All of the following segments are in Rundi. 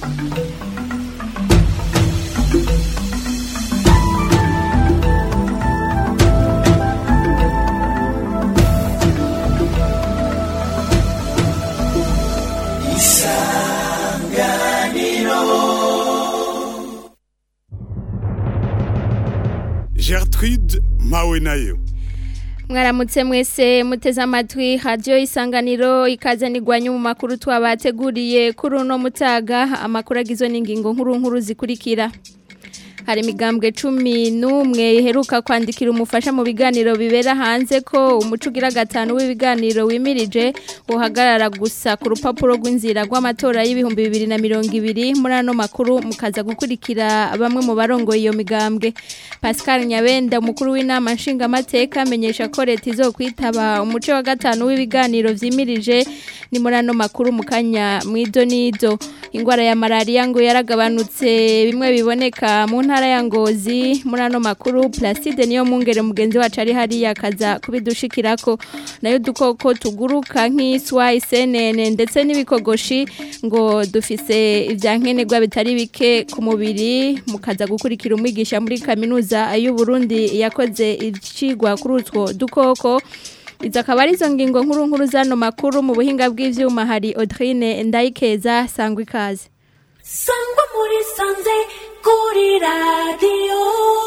Gertrude mpawe nayo mwaramutse mwese muteze amatwi radiyo isanganiro ikazanirwanya mu makuru twabateguriye kuri uno mutaga amakuru agizwe n'ingingo nkuru nkuru zikurikira hari imigambwe cumi n'umwe iheruka kwandikira umufasha mu biganiro bibera hanze ko umuco ugira gatanu w'ibiganiro wimirije uhagarara gusa ku rupapuro rw'inzira rw'amatora y'ibihumbi bibiri na mirongo ibiri muri ano makuru mukaza gukurikira bamwe mu barongoye iyo migambwe pascal nyabenda umukuru w'inama nshingamateka amenyesha ko leta izokwitaba umuco wa gatanu w'ibiganiro vyimirije ni muri ano makuru mu kanya mwido nido ingwara ya malariya ngo yaragabanutse bimwe biboneka mu ntara ya ngozi muri ano makuru Placide niyo mungere mugenzi wacu ari hariya akaza kubidushikirako nayo dukoko tuguruka nk'iswa isenene ndetse n'ibikogoshi ngo dufise ivyankenerwa bitari bike ku mubiri mukaza gukurikira umwigisha muri kaminuza y'u Burundi yakoze icigwa kuri utwo dukoko Izo akaba ari izo ngingo nkuru nkuru zano makuru mu buhinga bw'ivyuma hari Audrine Ndayikeza sangwa ikaze. Sangwa muri sanze kuri radio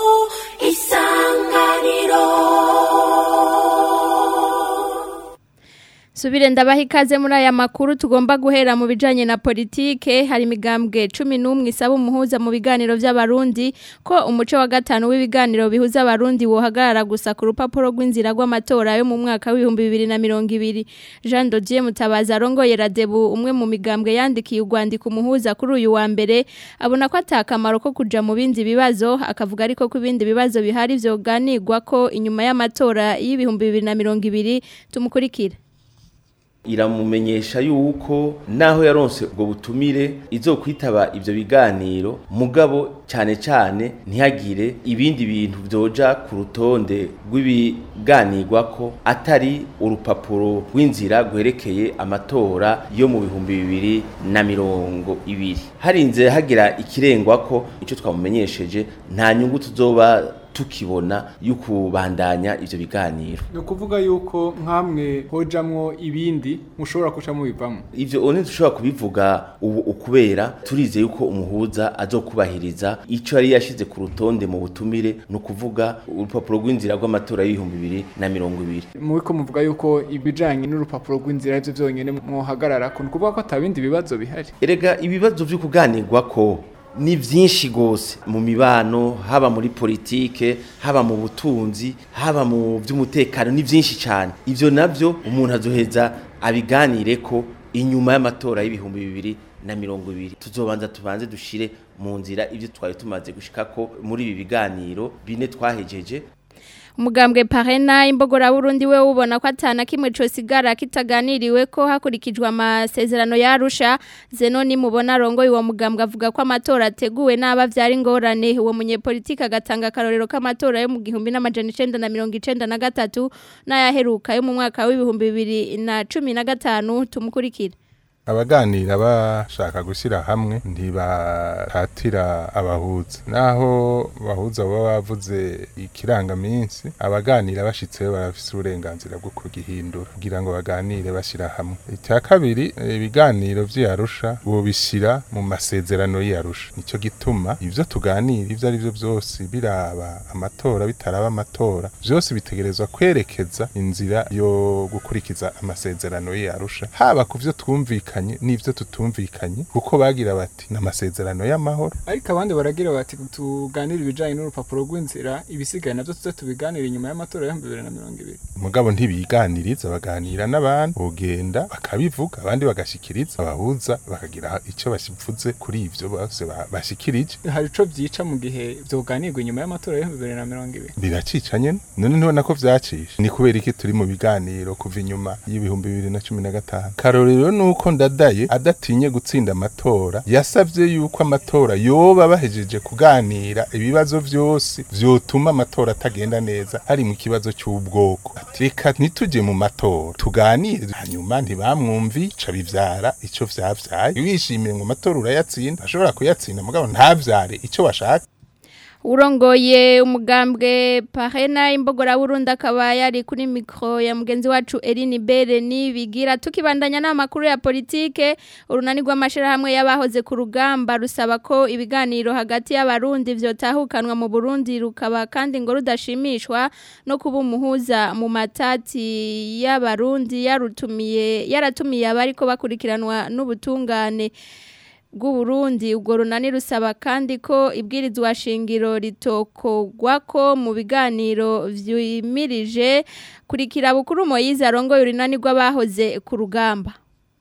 isanganiro. Subire ndabaha ikaze muri aya makuru tugomba guhera mu bijanye na politike hari imigambwe 11 isaba umuhuza mu biganiro by'abarundi ko umuco wa gatanu w'ibiganiro bihuza abarundi wohagarara gusa ku rupapuro rw'inzira rw'amatora yo mu mwaka w'ibihumbi bibiri na mirongo ibiri Jean Dodier Mutabazi arongoye Radebu umwe mu migambwe yandikiye urwandiko umuhuza kuri uyu wa mbere abona ko atakamaro ko kuja mu bindi bibazo akavuga ariko ko ibindi bibazo bihari vyoganirwa ko inyuma y'amatora y'ibihumbi bibiri na mirongo ibiri tumukurikira iramumenyesha yuko naho yaronse ubwo butumire izokwitaba ivyo biganiro mugabo cyane cyane ntihagire ibindi bintu vyoja ku rutonde rw'ibiganirwako atari urupapuro rw'inzira rwerekeye amatora yo mu bihumbi bibiri na mirongo ibiri harinze hagira ikirengwako ico twamumenyesheje nta nyungu tuzoba tukibona y'ukubandanya ivyo biganiro ni ukuvuga yuko nk'amwe hojamwo ibindi mushobora kuca mubivamo ivyo one dushobora kubivuga ubu ukubera turize yuko umuhuza azokubahiriza ico yari yashize ku rutonde mu butumire ni ukuvuga urupapuro rw'inzira rw'amatora y'ibihumbi bibiri na mirongo ibiri muriko muvuga yuko ibijanye n'urupapuro rw'inzira arivyo vyonyene mwohagararako ni ukuvuga ko ata bindi bibazo bihari erega ibibazo vyo kuganirwako ni byinshi gose mu mibano haba muri politike haba mu butunzi haba mu by'umutekano ni byinshi cyane ivyo navyo umuntu azoheza abiganire ko inyuma y'amatora y'ibihumbi bibiri na mirongo ibiri tuzobanza tubanze dushire mu nzira ivyo twari tumaze gushikako muri ibi biganiro bine twahejeje umugambwe parena imbogora burundi we ubona ko atana kimwe cosigara kitaganiriwe ko hakurikijwe amasezerano yarusha zeno ni mubona rongo uwo mugambwe avuga ko amatora ateguwe n'aba vyari ngorane uwo munyepolitike agatanga akarorero k'amatora yo mu gihumbi n'amajana icenda na mirongo icenda na gatatu n'ayaheruka yo mu mwaka w'ibihumbi bibiri na cumi na gatanu tumukurikira abaganira bashaka gushyira hamwe ntibatatira abahuza naho bahuza baba bavuze ikirangaminsi abaganira bashitseyo barafise uburenganzira bwo kugihindura kugira ngo baganire bashyira hamwe icya kabiri ibiganiro vy'iyarusha bobishyira mu masezerano y'iyarusha nicyo gituma ivyo tuganira ivyo ari byo byose biraba amatora bitaraba amatora byose bitegerezwa kwerekeza inzira yo gukurikiza amasezerano y'iyarusha haba ku vyo twumvikanye n'ivyo tutumvikanye kuko bagira bati n'amasezerano y'amahoro ariko abandi baragira bati tuganire ibijanye n'urupapuro rw'inzira ibisigaye navyo tuze tubiganire inyuma y'amatora y'ibihumbi bibiri na mirongo ibiri mugabo ntibiganiriza baganira n'abantu bogenda bakabivuga abandi bagashikiriza abahuza bakagira ico basivuze kuri ivyo bose ba- bashikirije hari ico vyica mu gihe vyoganirwa inyuma y'amatora y'ibihumbi bibiri na mirongo ibiri biracica nyene none ntibona ko vyacisha ni kubera iki turi mu biganiro kuva inyuma y'ibihumbi bibiri na cumi na gatanu karorero nuko ndadaye adatinye gutsinda amatora yasavye yuko amatora yoba bahejeje kuganira ibibazo vyose vyotuma amatora atagenda neza hari mu kibazo c'ubwoko reka ntitujye mu matora tuganire hanyuma ntibamwumvi ca bivyara ico vyavyaye wishimiye ngo amatora urayatsinda ashobora kuyatsinda mugabo ntavyare ico washaka urongoye umugambwe parena imbogora burundu akaba yari kuri mikoro ya mugenzi wacu Eline Bere nibigira tukibandanya n'amakuru ya politike urunani rw'amashirahamwe y'abahoze ku rugamba rusaba ko ibiganiro hagati y'abarundi vyotahukanwa mu Burundi rukaba kandi ngo rudashimishwa no kuba umuhuza mu matati y'abarundi yarutumiye yaratumiye abariko bakurikiranwa n'ubutungane bw'uburundi ubwo runani rusaba kandi ko ibwirizwa shingiro ritokogwa ko mu biganiro vyimirije kurikira bukuru Moyize arongoye urunani rw'abahoze ku rugamba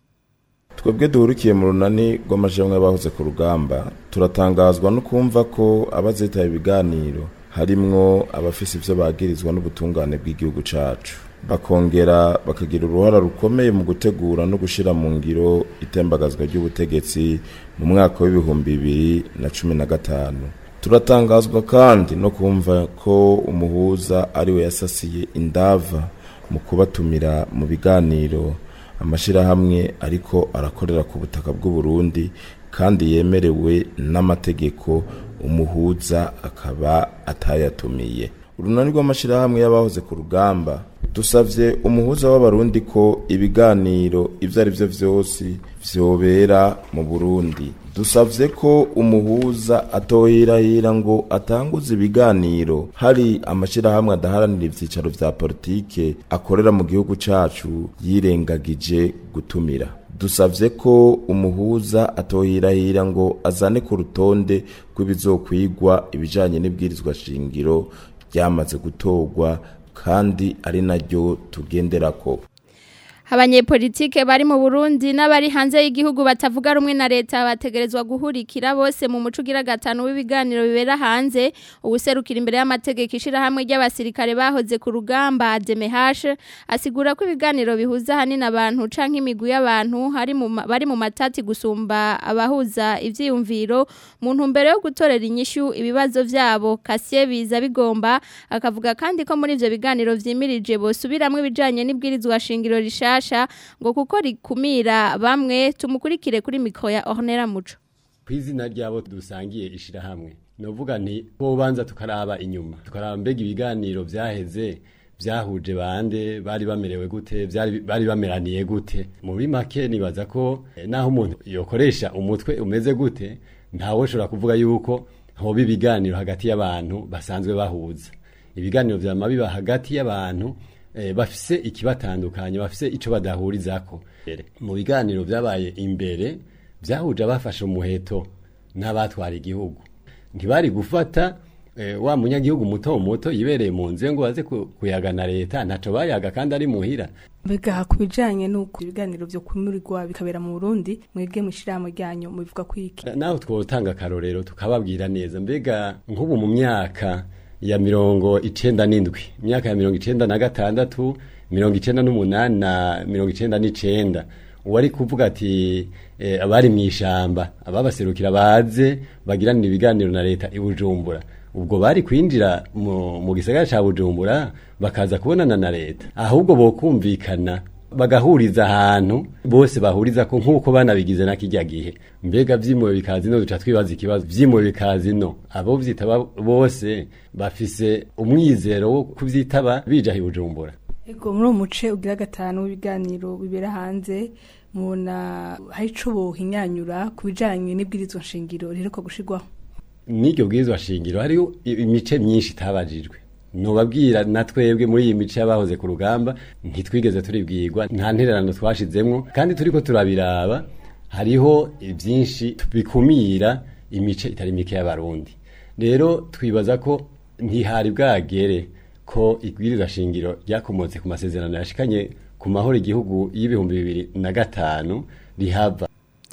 twebwe duhurikiye mu runani rw'amajamwe y'abahoze ku rugamba turatangazwa no kumva ko abazitaye ibiganiro harimwo abafise ivyo bagirizwa n'ubutungane bw'igihugu cacu bakongera bakagira uruhara rukomeye mu gutegura no gushira mu ngiro itembagazwa ry'ubutegetsi mu mwaka w'ibihumbi bibiri na cumi na gatanu turatangazwa kandi no kumva ko umuhuza ariwe yasasiye indava mu kubatumira mu biganiro amashirahamwe ariko arakorera ku butaka bw'u Burundi kandi yemerewe n'amategeko umuhuza akaba atayatumiye urunani rw'amashirahamwe y'abahoze ku rugamba dusavye umuhuza w'abarundi ko ibiganiro ivyo ari vyo vyose vyobera mu Burundi dusavye ko umuhuza atohirahira ngo atanguze ibiganiro hari amashirahamwe adaharanira ivyicaro vya politike akorera mu gihugu cacu yirengagije gutumira dusavye ko umuhuza atohirahira ngo azane ku rutonde rw'ibizokwigwa ibijanye n'ibwirizwa shingiro ryamaze gutorwa kandi ari naryo tugenderako abanyepolitike bari mu Burundi n'abari hanze y'igihugu batavuga rumwe na leta bategerezwa guhurikira bose mu muco ugira gatanu w'ibiganiro bibera hanze ubuserukira imbere y'amategeko ishirahamwe ry'abasirikare bahoze ku rugamba DMH asigura ko ibiganiro bihuza hanini abantu canke imigwi y'abantu hari mu bari mu matati gusumba abahuza ivyiyumviro mu ntumbero yo gutorera inyishu ibibazo vyabo Kassie biza bigomba akavuga kandi ko muri ivyo biganiro vyimirije bosubiramwe ibijanye n'ibwirizwa shingiro rishasha ngo kuko rikumira bamwe tumukurikire kuri mikro ya Ornera Muco kwizina ryabo dusangiye ishirahamwe novuga nti bobanza tukaraba inyuma tukaraba mbega ibiganiro vyaheze vyahuje bande bari bamerewe gute vyari bari bameraniye gute muri make nibaza ko eh, naho umuntu yokoresha umutwe umeze gute ntawe ushobora kuvuga yuko hoba ibiganiro hagati y'abantu basanzwe bahuza ibiganiro vyama biba hagati y'abantu eh, bafise ikibatandukanye bafise ico badahurizako mu biganiro vyabaye imbere vyahuje abafashe umuheto n'abatwara igihugu ntibari gufata eh, wa munyagihugu muto muto yibereye mu nzu ngo baze ku- kuyagana leta ntaco bayaga kandi ari muhira mbega ku bijanye n'uko ibiganiro vyo kumurirwa bikabera mu Burundi mwebwe mwishirahamwe ryanyu mubivuga kwiki naho twotanga akarorero tukababwira neza mbega nk'ubu mu myaka ya mirongo icenda n'indwi imyaka ya mirongo icenda na gatandatu mirongo icenda n'umunani na mirongo icenda n'icenda uwari kuvuga ati eh, abari mw'ishamba ababaserukira baze bagiranira ibiganiro na leta i Bujumbura ubwo bari kwinjira mu, mu gisagara ca Bujumbura bakaza kubonana na leta ahubwo bokumvikana bagahuriza ahantu bose bahuriza ko nk'uko banabigize na kijya gihe mbega vyimuwe bikazi no duca twibaza ikibazo vyimuwe bikazi no abo vyitaba bose bafise umwizero wo kuvyitaba bija hi Bujumbura ego muri uwo muce ugira gatanu w'ibiganiro bibera hanze mubona hari ico bohinyanyura ku bijanye n'ibwirizwa nshingiro riheruka gushirwaho n'iryo bwirizwa shingiro hariho i- imice myinshi itabajijwe nubabwira na twebwe muri iyi mice y'abahoze ku rugamba ntitwigeze turibwirwa nta ntererano twashizemwo kandi turiko turabiraba hariho byinshi bikumira imice itari mike y'abarundi rero twibaza ko ntihari bwagere ko ibwirizwa shingiro ryakomotse ku masezerano yashikanye ku mahoro igihugu y'ibihumbi bibiri na gatanu rihava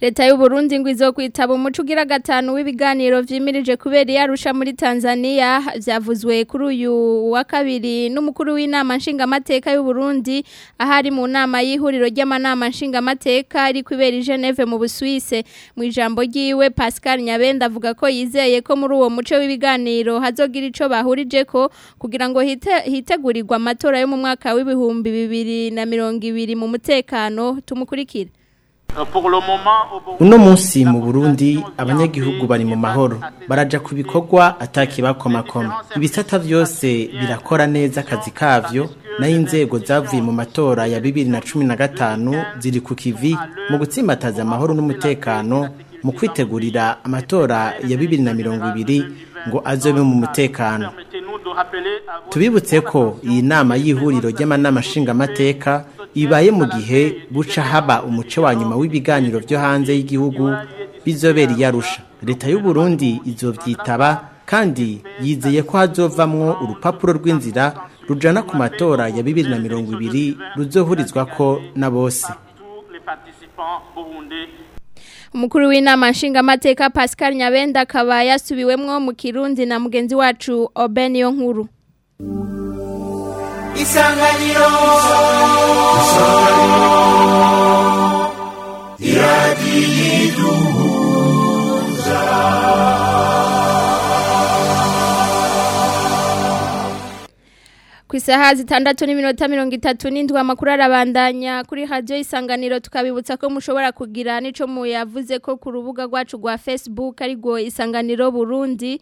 leta y'u Burundi ngo izokwitaba umuco ugira gatanu w'ibiganiro vyimirije kubera yarusha muri Tanzania vyavuzwe kuri uyu wa kabiri n'umukuru w'inama nshingamateka y'u Burundi ahari mu nama y'ihuriro ry'amanama nshingamateka ari kwibera i Geneve mu Busuwise mu ijambo ryiwe Pascal Nyabenda avuga ko yizeye ko muri uwo muco w'ibiganiro hazogira ico bahurije ko kugira ngo hite, hitegurirwa amatora yo mu mwaka w'ibihumbi bibiri na mirongo ibiri mu mutekano tumukurikira uno munsi mu burundi abanyagihugu bari mu mahoro baraja ku bikorwa atakibakomakoma ibisata vyose birakora neza akazi kavyo naho inzego zavuye mu matora ya bibiri na cumi na gatanu ziri ku kivi mu gutsimbataza amahoro n'umutekano mu kwitegurira amatora ya bibiri na mirongo ibiri ngo azobe mu mutekano tubibutse ko iyi nama y'ihuriro ry'amanama nshingamateka ibaye mu gihe buca haba umuco wa nyuma w'ibiganiro byo hanze y'igihugu bizobera iyarusha leta y'u Burundi izovyitaba kandi yizeye ko hazovamwo urupapuro rw'inzira rujana ku matora ya bibiri na mirongo ibiri ruzohurizwako na bose umukuru w'inama nshingamateka Pascal Nyabenda akaba yasubiwemwo mu Kirundi na mugenzi wacu Obeniyo nkuru isanganiro ku isaha zitandatu n'iminota mirongo itatu n'indwi amakuru arabandanya kuri radiyo isanganiro tukabibutsa ko mushobora kugira n'icyo muyavuze ko ku rubuga rwacu rwa facebook ariko isanganiro burundi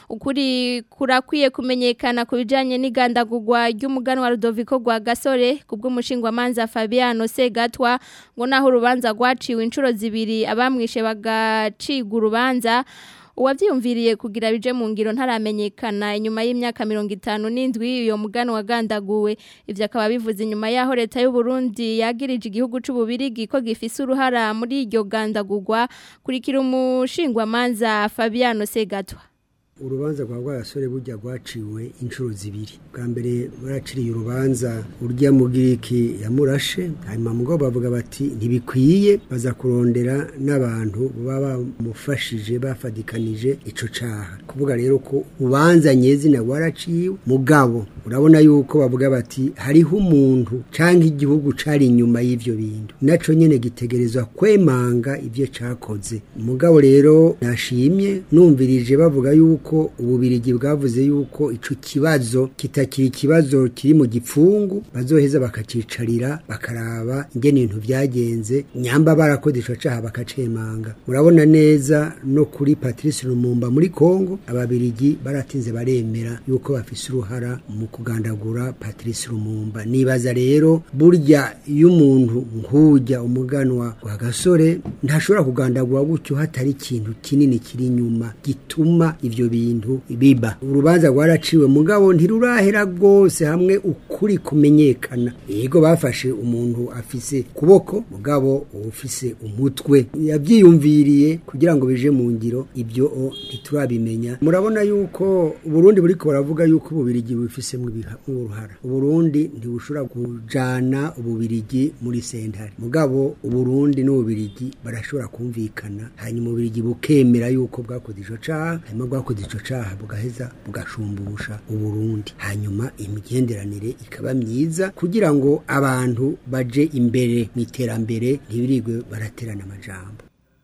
ukuri kurakwiye kumenyekana ku bijyanye n'igandagurwa ry'umuganwa rudoviko rwa gasore ku bw'umushingwamanza fabiano segatwa ngo naho urubanza rwaciwe inshuro zibiri abamwishe bagacigwa urubanza uwabyiyumviriye kugira bije mu ngiro ntaramenyekana inyuma y'imyaka mirongo itanu n'indwi uyo mugano wagandaguwe ibyo akaba bivuze inyuma y'aho leta y'u Burundi yagirije igihugu c'ububirigi ko gifise uruhara muri iryo gandagurwa kurikira umushingwamanza Fabiano Segatwa urubanza rwa rwasore burya rwaciwe inshuro zibiri bwa mbere baraciriye urubanza urya mugiriki yamurashe hanyuma mugo bavuga bati ntibikwiye baza kurondera n'abantu baba bamufashije bafadikanije ico caha kuvuga rero ko ubanza nyezina rwaraciwe mugabo urabona yuko bavuga bati hariho umuntu canke igihugu cari inyuma y'ivyo bintu naco nyene gitegerezwa kwemanga ivyo cakoze mugabo rero nashimye numvirije bavuga yuko ko ububirigi bwavuze yuko ico kibazo kitakiri ikibazo kiri mu gipfungu bazoheza bakacicarira bakaraba ingene ibintu vyagenze nyamba barakoze ico caha bakacemanga murabona neza no kuri Patrice Lumumba muri Kongo ababirigi baratinze baremera yuko bafise uruhara mu kugandagura Patrice Lumumba nibaza rero burya iyo umuntu nkujya umuganwa wa gasore ntashobora kugandagura gutyo hatari ikintu kinini kiri inyuma gituma ivyo bintu biba urubanza rwaraciwe mugabo ntirurahera rwose hamwe ukuri kumenyekana yego bafashe umuntu afise kuboko mugabo ufise umutwe yabyiyumviriye kugira ngo bije mu ngiro ibyo ntiturabimenya murabona yuko Burundi buriko baravuga yuko ububirigi bufisemo uruhara uburundi ntibushobora kujana ububirigi muri sentare mugabo uburundi n'ububirigi barashobora kumvikana hanyuma ububirigi bukemera yuko bwakoze ico caha hanyuma bwakoze ico caha bugaheza bugashumbusha uburundi hanyuma imigenderanire ikaba myiza kugira ngo abantu baje imbere mu iterambere ntibirigwe baraterana amajambo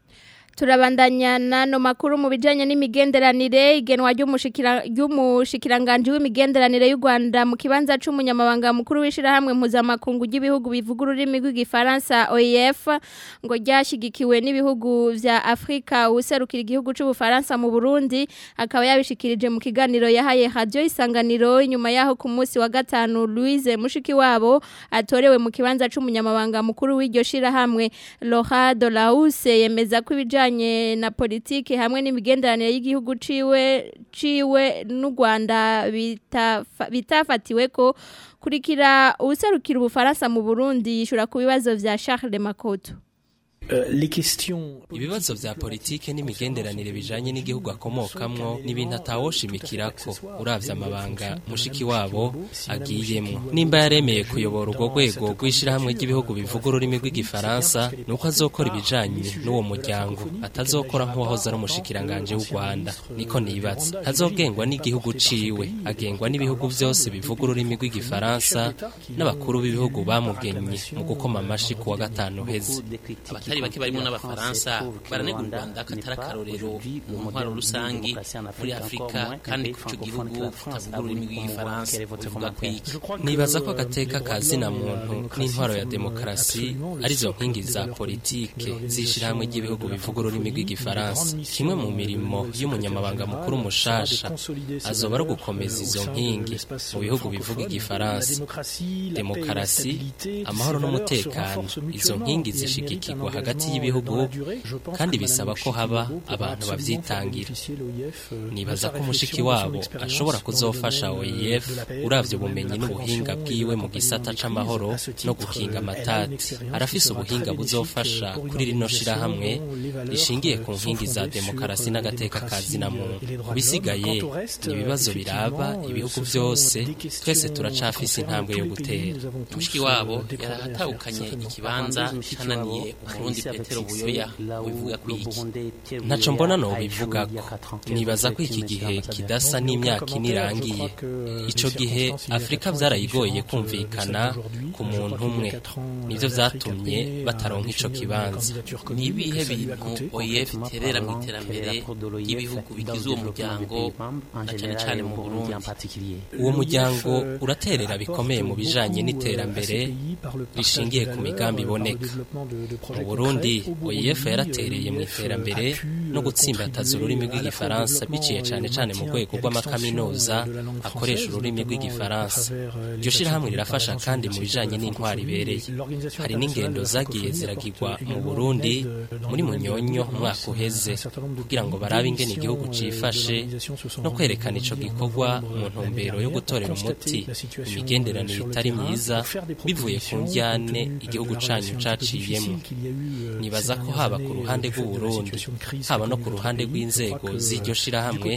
turabandanya nano makuru mu bijanye n'imigenderanire igenwa ry'umushikira ry'umushikiranganje w'imigenderanire y'u Rwanda mu kibanza c'umunyamabanga mukuru wishira hamwe mpuzamakungu ry'ibihugu bivuga ururimi rw'igifaransa OIF ngo ryashigikiwe n'ibihugu vya Afrika userukira igihugu c'ubufaransa mu Burundi akaba yabishikirije mu kiganiro yahaye radio isanganiro inyuma yaho ku munsi wa gatanu Louise Mushiki wabo atorewe mu kibanza c'umunyamabanga mukuru w'iryo shira hamwe Laura Dolause yemeza ko ibijanye ibijanye na politiki hamwe n'imigenderanire y'igihugu ciwe ciwe n'u Rwanda bitafatiwe ko kurikira userukira ubufaransa mu Burundi yishura ku bibazo vya Charles Makoto ibibazo vya politike n'imigenderanire bijanye n'igihugu akomokamwo ni ibintu atawoshimikirako uravye amabanga mushiki wabo agiyemwo nimba yaremeye kuyobora urwo rwego rw'ishirahamwe ry'ibihugu bivuga ururimi rw'igifaransa nuko azokora ibijanye n'uwo muryango atazokora nk'uwahoze ari umushikiranganje w'u Rwanda niko nibaza ntazogengwa n'igihugu ciwe agengwa n'ibihugu vyose bivuga ururimi rw'igifaransa n'abakuru b'ibihugu bamugenye mu gukoma amashi ku wa gatanu uheze abatari bake barimo n'abafaransa baranega u rwanda ko atari akarorero mu ntwaro rusangi muri afurika kandi ko ico gihugu kitavuga ururimi rw'igifaransa bivuga kwiki nibaza ko agateka ka zina muntu n'intwaro ya demokarasi arizo nkingi za politike z'ishirahamwe ry'ibihugu bivuga ururimi rw'igifaransa kimwe mu mirimo y'umunyamabanga mukuru mushasha azoba ari ugukomeza izo nkingi mu bihugu bivuga igifaransa demokarasi amahoro n'umutekano izo nkingi zishigikirwa hagati y'ibihugu kandi bisaba ko haba abantu bavyitangira nibaza ko umushiki wabo ashobora kuzofasha OIF uravye ubumenyi n'ubuhinga bwiwe mu gisata c'amahoro no gukinga amatati arafise ubuhinga buzofasha kuri rino shirahamwe rishingiye ku nkingi za demokarasi n'agateka ka zina muntu bisigaye ni ibibazo biraba ibihugu vyose twese turacafise intambwe yo gutera mushiki wabo yarahatahukanye ikibanza cananiye umurundi petero buyoya wivuga kwiki ntaco mbona no bivugako nibaza ko iki gihe kidasa n'imyaka ine irangiye ico gihe afurika vyarayigoye kumvikana ku muntu umwe nivyo vyatumye bataronka ico kibanza ni ibihe bintu oef iterera mu iterambere ry'ibihugu bigize uwo muryango na cane cane mu burundi uwo muryango uraterera bikomeye mu bijanye n'iterambere rishingiye ku migambi iboneka mu burundi oef yaratereye mu iterambere no gutsimbataza ururimi rw'igifaransa biciye cane cane mu rwego rw'amakaminuza akoresha ururimi rw'igifaransa iryo shirahamwe rirafasha kandi mu bijanye n'intwaro ibereye hari n'ingendo zagiye ziragirwa mu burundi muri munyonyo umwaka uheze kugira ngo barabe ingene igihugu cifashe no kwerekana ico gikorwa mu ntumbero yo gutorera umuti imigenderanire itari myiza bivuye ku njyane igihugu canyu caciyemo nibaza ko haba ku ruhande rw'uburundi haba no ku ruhande rw'inzego z'iryo shirahamwe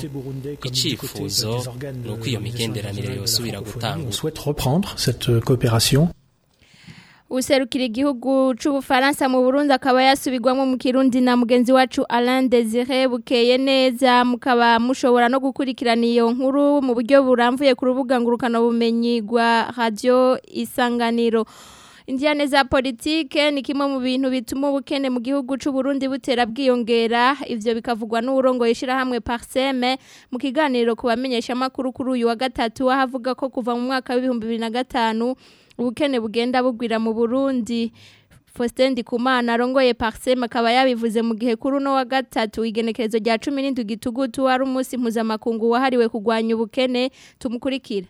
icifuzo ni uko iyo migenderanire yosubira gutangura userukira igihugu c'ubufaransa mu Burundi akaba yasubirwamo mu Kirundi na mugenzi wacu Alain Désiré bukeye neza mukaba mushobora no gukurikirana iyo nkuru mu buryo buramvuye ku rubuga ngurukana bumenyi rwa radio Isanganiro Indiane za politike ni kimwe mu bintu bituma ubukene mu gihugu c'u Burundi butera bwiyongera ivyo bikavugwa n'urongo yishira hamwe Parseme mu kiganiro kubamenyesha makuru kuri uyu wa gatatu ahavuga ko kuva mu mwaka wa 2005 ubukene bugenda bugwira mu Burundi Faustin Ndikumana arongoye Parsem akaba yabivuze mu gihe kuri no wa gatatu igenekerezo rya 17 gitugutu wari umunsi mpuzamakungu wahariwe kugwanya ubukene tumukurikira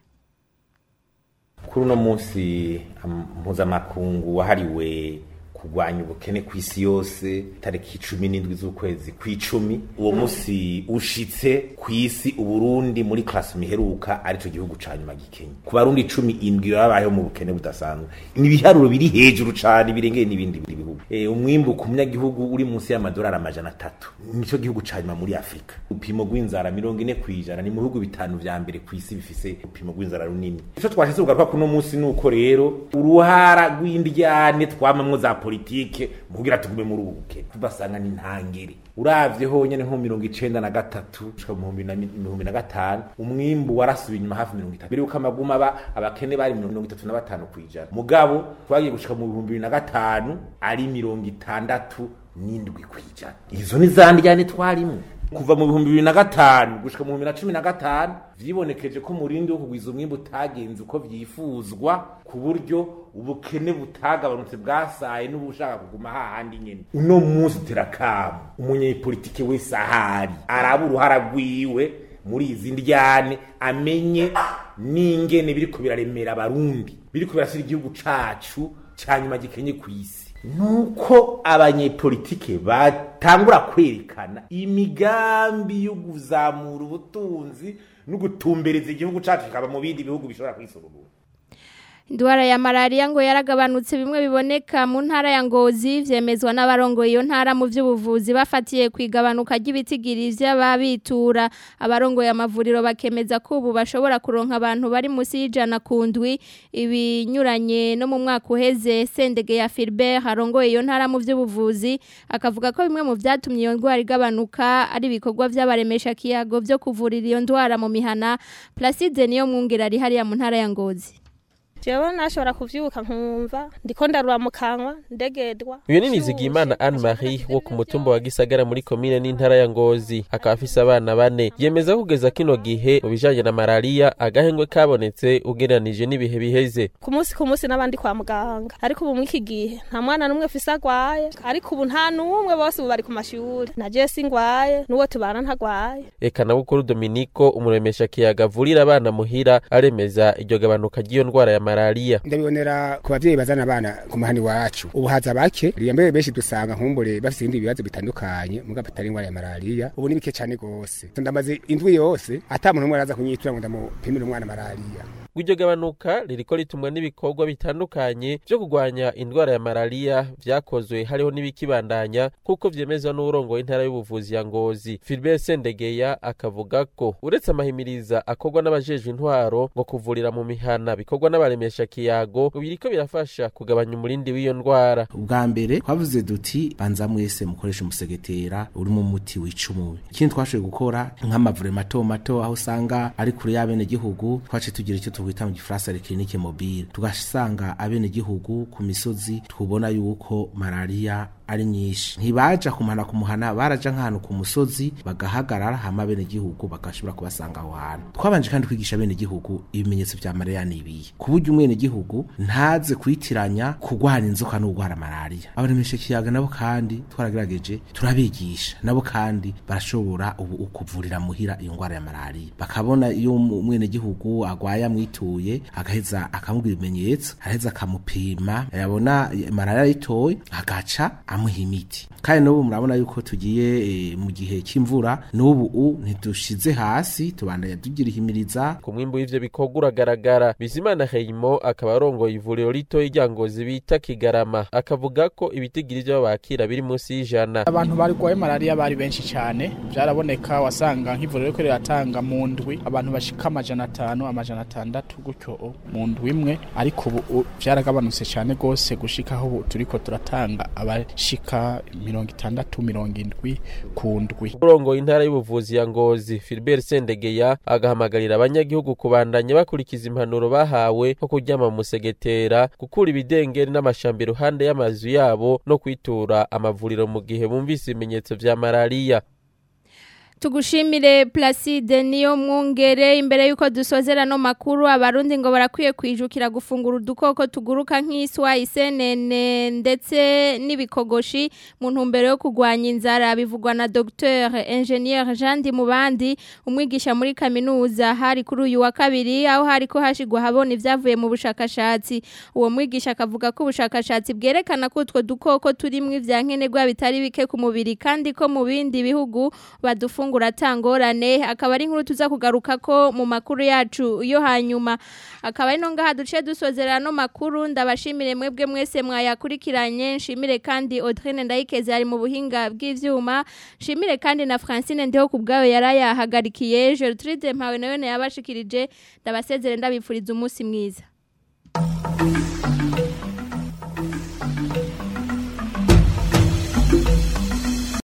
kuri uno munsi mpuzamakungu wahariwe kurwanya ubukene ku isi yose tariki cumi n'indwi z'ukwezi kw'icumi uwo munsi ushitse ku isi uburundi muri klasi miheruka arico gihugu ca nyuma gikenye ku barundi cumi indwi babayeho mu bukene budasanzwe ni ibiharuro biri hejuru cane birengeye n'ibindi bihugu e, umwimbu ku munyagihugu uri munsi y'amadolari amajana atatu nico gihugu ca nyuma muri afurika upimo rw'inzara mirongo ine kw'ijana ni mu bihugu bitanu vya mbere ku isi bifise upimo rw'inzara runini ico twashitse kugaruka kuno munsi nuko rero uruhara rw'indyane twamamwo za politike mukugira tugume muri ubu bukene tubasanga ni ntangere uravye honyene nko mirongo icenda na gatatu gushika mu bihumbi na gatanu umwimbu warasubiye inyuma hafi mirongo itatu mbere yuko amaguma aba abakene bari mirongo itatu na batanu kw'ijana mugabo twagiye gushika mu bihumbi bibiri na gatanu ari mirongo itandatu n'indwi kw'ijana izo ni za ndyane twarimwo kuva mu bihumbi bibiri na gatanu gushika mu bihumbi na cumi na gatanu vyibonekeje ko umurindi wo kugwiza umwimbu utagenze uko vyifuzwa ku buryo ubukene butagabanutse bwasaye n'ubushaka kuguma hahandi nyene uno munsi terakamo umunyepolitike wese ahari araba uruhara rwiwe muri izi ndyane amenye n'ingene biriko biraremera abarundi biriko birasira igihugu cacu ca nyuma gikenye kw'isi nuko abanyepolitike batangura kwerekana imigambi yo kuzamura ubutunzi no gutumbereza igihugu cacu kikaba mu bindi bihugu bishobora kwisorobora Indwara ya malaria ngo yaragabanutse bimwe biboneka mu ntara ya Ngozi vyemezwa n'abarongo iyo ntara mu vy'ubuvuzi bafatiye kwigabanuka ry'ibitigiri vy'ababitura abarongo ya mavuriro bakemeza ko ubu bashobora kuronka abantu bari musi y'ijana kundwi ibinyuranye no mu mwaka uheze Sendege ya Philbert arongoye iyo ntara mu vy'ubuvuzi akavuga ko bimwe mu vyatumye iyo ndwara igabanuka ari ibikorwa vy'abaremesha kiyago vyo kuvurira iyo ndwara mu mihana Placide niyo mwungera ari hariya mu ntara ya Ngozi jewe nashobora kuvyuka nkumva ndiko ndarura mu kanwa ndegedwa uyu ni nizigimana anne marie wo ku mutumba wa gisagara muri komine n'intara ya ngozi akaba afise abana bane yemeza ko kugeza kino gihe mu bijanye na malariya agahengwe kabonetse ugereranije n'ibihe biheze ku munsi ku munsi n'abandi kwa muganga ariko ubu mw'iki gihe nta mwana n'umwe afise agwaye ariko ubu nta n'umwe bose ubu bari ku mashuri na jewe singwaye n'uwo tubana ntagwaye eka na bukuru dominiko umuremesha kiyaga avurira abana muhira aremeza iryo gabanuka ry'iyo ndwara ya malariya ndabibonera ku bavyeyi bazana abana ku mahani wacu ubu haza bake mbere benshi dusanga nkumbure bafite ibindi bibazo bitandukanye mugabo atari indwara ya malariya ubu ni bike cyane gose ndamaze indwi yose ata muntu umwe araza kunyitura ngo ndamupimire umwana malariya iryo gabanuka ririko ritumwa n'ibikorwa bitandukanye vyo kurwanya indwara ya malariya vyakozwe hariho n'ibikibandanya kuko vyemezwa n'urongoye intara y'ubuvuzi ya ngozi Philbert Sendegeya akavuga ko uretse amahimiriza akorwa n'abajejwe intwaro ngo kuvurira mu mihana bikorwa n'abaremesha kiyago biriko birafasha kugabanya umurindi w'iyo ndwara ubwa mbere twavuze duti banza mwese mukoresha umusegetera urimo umuti wica umubi ikindi twashoboye gukora nk'amavure mato mato aho usanga ari kure y'abene gihugu twace tugira icyo twita mu gifaransa le clinique mobile tugasanga abene gihugu ku misozi twubona yuko malaria ari nyinshi ntibaja kumana kumuhana baraja nk'ahantu ku musozi bagahagarara hama bene gihugu bagashobora kubasanga aho hantu twabanje kandi kwigisha bene gihugu ibimenyetso vya malaria nibiye ku buryo umwene gihugu ntaze kwitiranya kugwara inzoka no kugwara malaria abaremeshe kiyaga nabo kandi twaragerageje turabigisha nabo kandi barashobora ubu ukuvurira muhira iyo ngwara ya malaria bakabona iyo umwene gihugu agwaye amwituye agaheza akamubwira ibimenyetso araheza akamupima yabona malaria yitoye agaca amuha imiti kandi n'ubu murabona yuko tugiye e, mu gihe cy'imvura n'ubu u ntidushize hasi tubandanya tugira ihimiriza ku mwimbu w'ivyo bikorwa uragaragara bizimana heyimo akaba arongoye ivuriro rito y'iryangozi bita kigarama akavuga ko ibitigiri vyo bakira biri munsi y'ijana abantu barwaye malaria bari benshi cyane byaraboneka wasanga nk'ivuriro riko riratanga mu ndwi abantu bashika amajana atanu amajana atandatu gutyo mu ndwi imwe ariko ubu vyaragabanutse cyane gose gushika aho ubu turiko turatanga abashika mirongo itandatu mirongo indwi ku ndwi urongoye intara y'ubuvuzi ya ngozi Philbert Sendegeya agahamagarira abanyagihugu kubandanya bakurikiza impanuro bahawe nko kuryama mu musegetera gukura ibidengeri n'amashamba iruhande y'amazu yabo no kwitura amavuriro mu gihe bumvise ibimenyetso vya malariya tugushimire Placide niyo mwungere imbere yuko dusozera no makuru abarundi ngo barakwiye kwijukira gufungura udukoko tuguruka nk'iswa isenene ndetse n'ibikogoshi mu ntumbero yo kugwanya inzara bivugwa na Dr Engineer Jean Dimubandi umwigisha muri kaminuza hari kuri uyu wa kabiri aho hari ko hashigwa habona ivyavuye mu bushakashatsi uwo mwigisha akavuga ko ubushakashatsi bwerekana ko utwo dukoko turimwe ivyankenerwa bitari bike ku mubiri kandi ko mu bindi bihugu badufungura gufungura tangorane akaba ari inkuru tuza kugaruka ko mu makuru yacu yo hanyuma akaba ari no ngaha duce dusozera no makuru ndabashimire mwebwe mwese mwayakurikiranye nshimire kandi Audrine Ndayikeze ari mu buhinga bw'ivyuma nshimire kandi na Francine ndiho kubgayo yarayahagarikiye Gertrude Mpawe nawe yabashikirije ndabasezere ndabipfuriza umunsi mwiza